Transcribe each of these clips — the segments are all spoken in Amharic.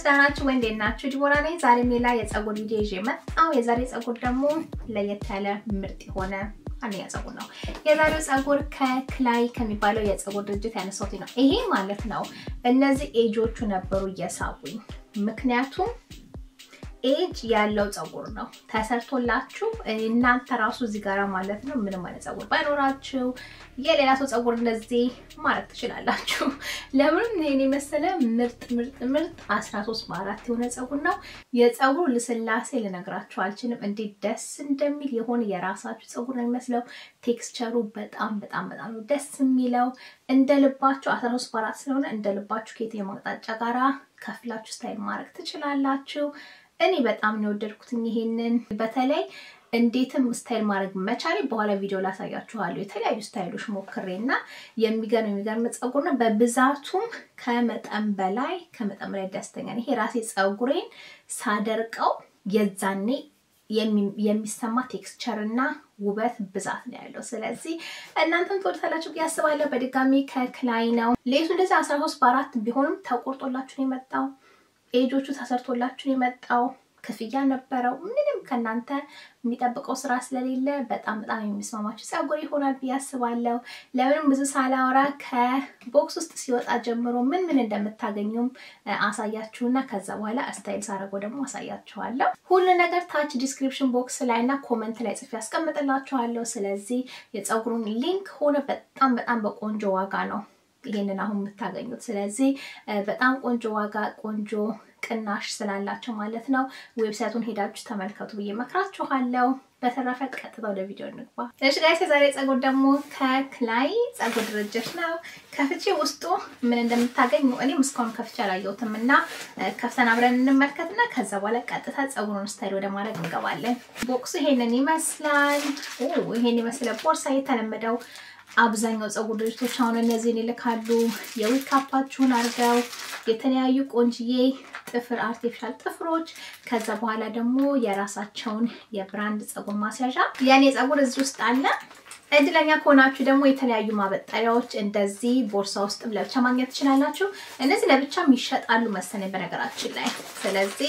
ደህና ናችሁ ወይ? እንዴት ናችሁ? ዲቦራ ነኝ። ዛሬም ሌላ የፀጉር ቪዲዮ ይዤ መጣሁ። የዛሬ ፀጉር ደግሞ ለየት ያለ ምርጥ የሆነ አንደኛ ፀጉር ነው። የዛሬው ፀጉር ከክላይ ከሚባለው የፀጉር ድርጅት ያነሳሁት ነው። ይሄ ማለት ነው እነዚህ ኤጆቹ ነበሩ እየሳቡኝ ምክንያቱም ኤጅ ያለው ፀጉር ነው ተሰርቶላችሁ እናንተ ራሱ እዚህ ጋራ ማለት ነው ምንም አይነት ፀጉር ባይኖራችሁ የሌላ ሰው ፀጉር እንደዚህ ማድረግ ትችላላችሁ። ለምንም ይሄን የመሰለ ምርጥ ምርጥ ምርጥ 13 በአራት የሆነ ፀጉር ነው። የፀጉሩ ልስላሴ ልነግራችሁ አልችልም። እንዴት ደስ እንደሚል የሆነ የራሳችሁ ፀጉር ነው የሚመስለው። ቴክስቸሩ በጣም በጣም በጣም ነው ደስ የሚለው። እንደ ልባችሁ 13 በአራት ስለሆነ እንደ ልባችሁ ከየትኛው አቅጣጫ ጋራ ከፍላችሁ ስታይል ማድረግ ትችላላችሁ። እኔ በጣም ነው የወደድኩትኝ ይሄንን በተለይ እንዴትም ስታይል ማድረግ መቻሌ በኋላ ቪዲዮ ላሳያችኋለሁ። የተለያዩ ስታይሎች ሞክሬ እና የሚገርም የሚገርም ፀጉር ነው። በብዛቱም ከመጠን በላይ ከመጠን በላይ ደስተኛ ነኝ። ይሄ ራሴ ፀጉሬን ሳደርቀው የዛኔ የሚሰማ ቴክስቸር እና ውበት ብዛት ነው ያለው። ስለዚህ እናንተም ትወዱታላችሁ ብዬ አስባለሁ። በድጋሚ ከክላይ ነው ሌሱ እንደዚህ አስራ ሶስት በአራት ቢሆንም ተቆርጦላችሁ ነው የመጣው። ኤጆቹ ተሰርቶላችሁ የመጣው ክፍያ ነበረው። ምንም ከእናንተ የሚጠብቀው ስራ ስለሌለ በጣም በጣም የሚስማማችሁ ፀጉር ይሆናል ብዬ አስባለሁ። ለምንም ብዙ ሳላወራ ከቦክስ ውስጥ ሲወጣ ጀምሮ ምን ምን እንደምታገኙም አሳያችሁና ከዛ በኋላ ስታይል ሳረገው ደግሞ አሳያችኋለሁ። ሁሉ ነገር ታች ዲስክሪፕሽን ቦክስ ላይ እና ኮመንት ላይ ጽፌ ያስቀምጥላችኋለሁ። ስለዚህ የፀጉሩን ሊንክ ሆነ በጣም በጣም በቆንጆ ዋጋ ነው ይሄንን አሁን የምታገኙት። ስለዚህ በጣም ቆንጆ ዋጋ ቆንጆ ቅናሽ ስላላቸው ማለት ነው። ዌብሳይቱን ሄዳችሁ ተመልከቱ ብዬ መክራችኋለሁ። በተረፈ ቀጥታ ወደ ቪዲዮ እንግባ። እሺ ጋይስ፣ የዛሬ ፀጉር ደግሞ ከክላይ ፀጉር ድርጅት ነው። ከፍቼ ውስጡ ምን እንደምታገኙ እኔም እስካሁን ከፍቼ አላየሁትም እና ከፍተን አብረን እንመልከትና ከዛ በኋላ ቀጥታ ፀጉሩን ስታይል ወደ ማድረግ እንገባለን። ቦክሱ ይሄንን ይመስላል። ይሄን የመሰለ ቦርሳ የተለመደው አብዛኛው ፀጉር ድርጅቶች አሁን እነዚህን ይልካሉ። የዊግ ካፓችሁን አድርገው የተለያዩ ቆንጅዬ ጥፍር አርቲፊሻል ጥፍሮች፣ ከዛ በኋላ ደግሞ የራሳቸውን የብራንድ ፀጉር ማስያዣ የኔ ፀጉር እዚህ ውስጥ አለ። እድለኛ ከሆናችሁ ደግሞ የተለያዩ ማበጠሪያዎች እንደዚህ ቦርሳ ውስጥ ለብቻ ማግኘት ትችላላችሁ። እነዚህ ለብቻም ይሸጣሉ መሰለኝ በነገራችን ላይ። ስለዚህ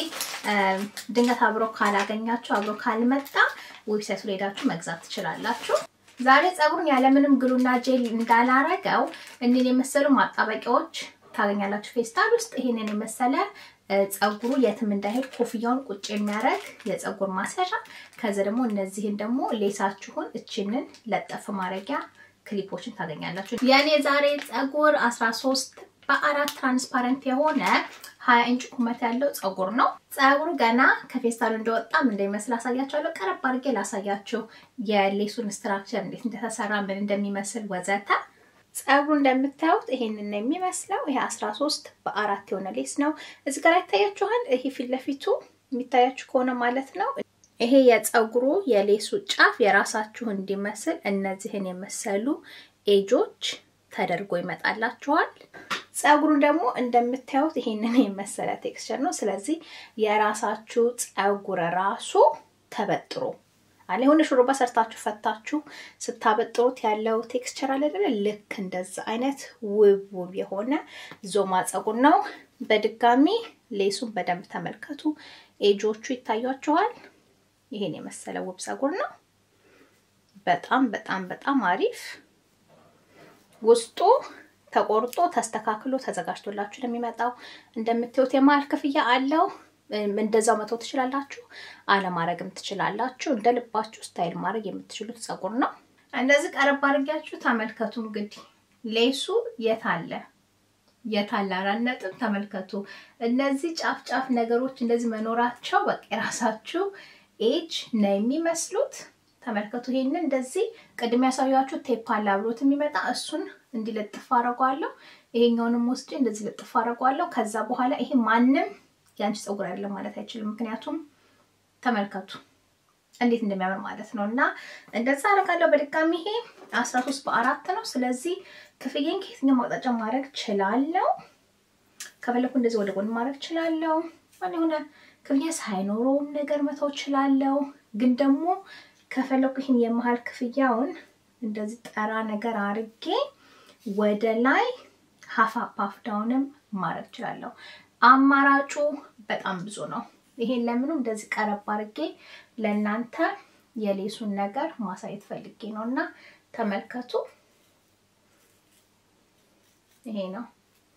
ድንገት አብሮ ካላገኛችሁ አብሮ ካልመጣ ዌብሳይቱ ላይ ሄዳችሁ መግዛት ትችላላችሁ። ዛሬ ፀጉሩን ያለምንም ግሉና ጄል እንዳላረገው እንን የመሰሉ ማጣበቂያዎች ታገኛላችሁ ፌስታል ውስጥ። ይሄንን የመሰለ ፀጉሩ የትም እንዳይሄድ ኮፍያውን ቁጭ የሚያደርግ የፀጉር ማስያዣ፣ ከዚ ደግሞ እነዚህን ደግሞ ሌሳችሁን እችንን ለጠፍ ማድረጊያ ክሊፖችን ታገኛላችሁ። የኔ ዛሬ ፀጉር 13 በአራት ትራንስፓረንት የሆነ ሀያ ኢንች ቁመት ያለው ፀጉር ነው። ፀጉሩ ገና ከፌስታሉ እንደወጣም እንደሚመስል አሳያችኋለሁ። ቀረብ አድርጌ ላሳያችሁ የሌሱን ስትራክቸር እንዴት እንደተሰራ ምን እንደሚመስል ወዘተ። ፀጉሩ እንደምታዩት ይሄንን ነው የሚመስለው። ይሄ 13 በአራት የሆነ ሌስ ነው። እዚህ ጋር ይታያችኋል። ይሄ ፊት ለፊቱ የሚታያችሁ ከሆነ ማለት ነው። ይሄ የፀጉሩ የሌሱ ጫፍ የራሳችሁ እንዲመስል እነዚህን የመሰሉ ኤጆች ተደርጎ ይመጣላችኋል። ፀጉሩን ደግሞ እንደምታዩት ይሄንን የመሰለ ቴክስቸር ነው። ስለዚህ የራሳችሁ ፀጉር ራሱ ተበጥሮ አለ የሆነ ሹሩባ ሰርታችሁ ፈታችሁ ስታበጥሩት ያለው ቴክስቸር አለ አይደለ? ልክ እንደዛ አይነት ውብ ውብ የሆነ ዞማ ፀጉር ነው። በድጋሚ ሌሱን በደንብ ተመልከቱ። ኤጆቹ ይታያችኋል። ይሄን የመሰለ ውብ ፀጉር ነው። በጣም በጣም በጣም አሪፍ ውስጡ ተቆርጦ ተስተካክሎ ተዘጋጅቶላችሁ ለሚመጣው እንደምታዩት የመሀል ክፍያ አለው። እንደዛው መተው ትችላላችሁ፣ አለማድረግም ትችላላችሁ። እንደ ልባችሁ ስታይል ማድረግ የምትችሉት ፀጉር ነው። እንደዚህ ቀረብ አድርጊያችሁ ተመልከቱ። እንግዲህ ሌሱ የት አለ የት አለ? አራት ነጥብ ተመልከቱ። እነዚህ ጫፍ ጫፍ ነገሮች እንደዚህ መኖራቸው በቃ የራሳችሁ ኤጅ ነው የሚመስሉት። ተመልከቱ። ይሄንን እንደዚህ ቅድም ያሳያችሁ ቴፕ አለ አብሮት የሚመጣ እሱን እንዲለጥፍ አደርገዋለሁ። ይሄኛውንም ወስጄ እንደዚህ ልጥፍ አደርገዋለሁ። ከዛ በኋላ ይሄ ማንም የአንቺ ፀጉር አይደለም ማለት አይችልም። ምክንያቱም ተመልከቱ እንዴት እንደሚያምር ማለት ነው። እና እንደዛ አደርጋለሁ። በድጋሚ ይሄ አስራ ሶስት በአራት ነው። ስለዚህ ክፍዬን ከየትኛው ማቅጣጫ ማድረግ ችላለሁ። ከፈለኩ እንደዚህ ወደ ጎን ማድረግ ችላለሁ። ማን የሆነ ክፍያ ሳይኖረውም ነገር መተው ችላለሁ። ግን ደግሞ ከፈለኩ ይህን የመሀል ክፍያውን እንደዚህ ጠራ ነገር አርጌ ወደ ላይ ሀፍ አፕ ዳውንም ማድረግ እችላለሁ። አማራጩ በጣም ብዙ ነው። ይሄን ለምኑ እንደዚህ ቀረብ አድርጌ ለእናንተ የሌሱን ነገር ማሳየት ፈልጌ ነው እና ተመልከቱ። ይሄ ነው።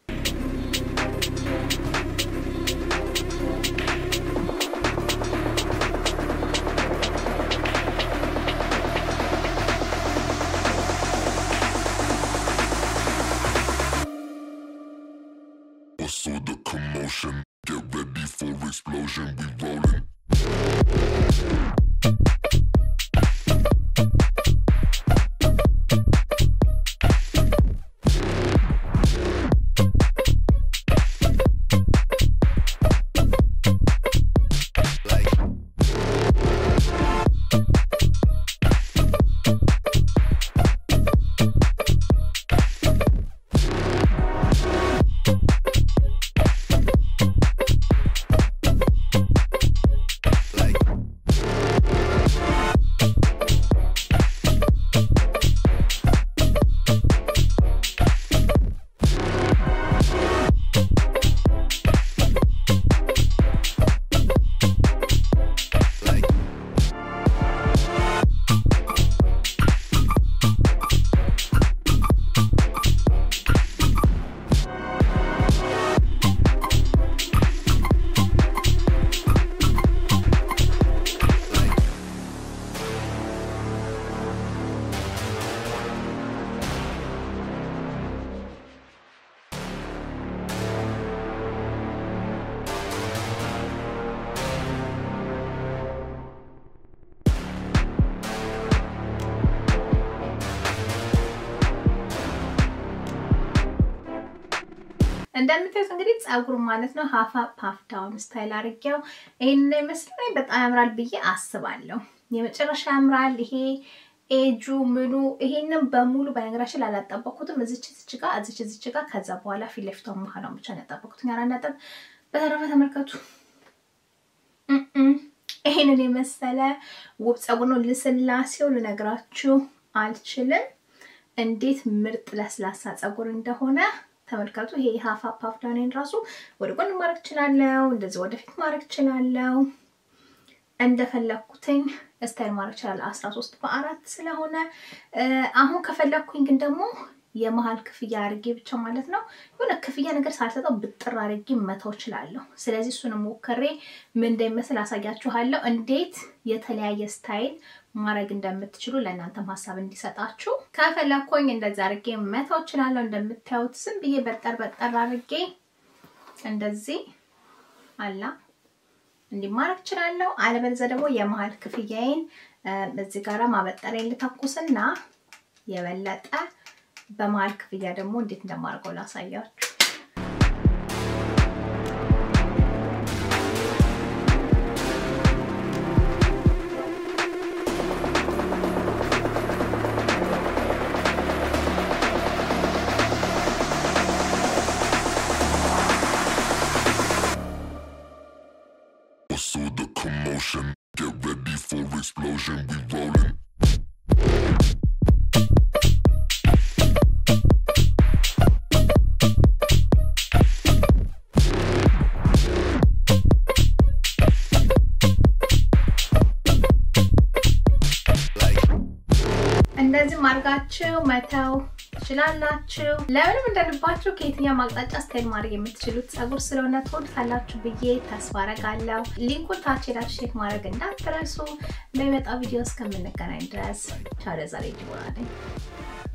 Also the commotion. Get ready for explosion. We rolling. እንደምታዩት እንግዲህ ፀጉር ማለት ነው ሀፋ ፓፍ ዳውን ስታይል አድርጌው ይህን ይመስላል። በጣም ያምራል ብዬ አስባለሁ። የመጨረሻ ያምራል። ይሄ ኤጁ ምኑ ይሄንን በሙሉ በነገራችን ላይ አላጠበኩትም። እዚች እዚች ጋር እዚች እዚች ጋር ከዛ በኋላ ፊት ለፊቷ መሀሏን ብቻ ነው ያጠበኩት። ያራ ነጥብ። በተረፈ ተመልከቱ። ይሄንን የመሰለ ውብ ፀጉር ነው። ልስላሴው ልነግራችሁ አልችልም፣ እንዴት ምርጥ ለስላሳ ፀጉር እንደሆነ ተመልከቱ። ይሄ ሀፍ ፓፍ ዳውንን ራሱ ወደ ጎን ማድረግ እችላለሁ፣ እንደዚህ ወደፊት ማድረግ እችላለሁ። እንደፈለኩትኝ ስታይል ማድረግ እችላለሁ። አስራ ሶስት በአራት ስለሆነ አሁን ከፈለኩኝ ግን ደግሞ የመሀል ክፍያ አድርጌ ብቻ ማለት ነው የሆነ ክፍያ ነገር ሳልሰጠው ብጥር አድርጌ መተው እችላለሁ። ስለዚህ እሱን ሞክሬ ምን እንደሚመስል አሳያችኋለሁ። እንዴት የተለያየ ስታይል ማድረግ እንደምትችሉ ለእናንተም ሀሳብ እንዲሰጣችሁ ከፈለኩኝ እንደዚህ አድርጌ መተው እችላለሁ። እንደምታዩት ዝም ብዬ በጠር በጠር አድርጌ እንደዚህ አላ እንዲህ ማድረግ እችላለሁ። አለበለዚያ ደግሞ የመሀል ክፍያዬን እዚህ ጋራ ማበጠሪያ ልተኩስና የበለጠ በመሀል ክፍያ ደግሞ እንዴት እንደማድርገው ላሳያችሁ። Also the commotion. Get ready for explosion. We rolling. እንደዚህ ማድረጋችሁ መተው ትችላላችሁ። ለምንም እንደልባችሁ ከየትኛው ማቅጣጫ ስታይል ማድረግ የምትችሉት ፀጉር ስለሆነ ትወዱታላችሁ ብዬ ተስፋ አረጋለሁ። ሊንኩን ታች ሄዳችሁ ቼክ ማድረግ እንዳትረሱ። በሚመጣው ቪዲዮ እስከምንገናኝ ድረስ ቻው። ለዛሬ ዲቦራ ነኝ።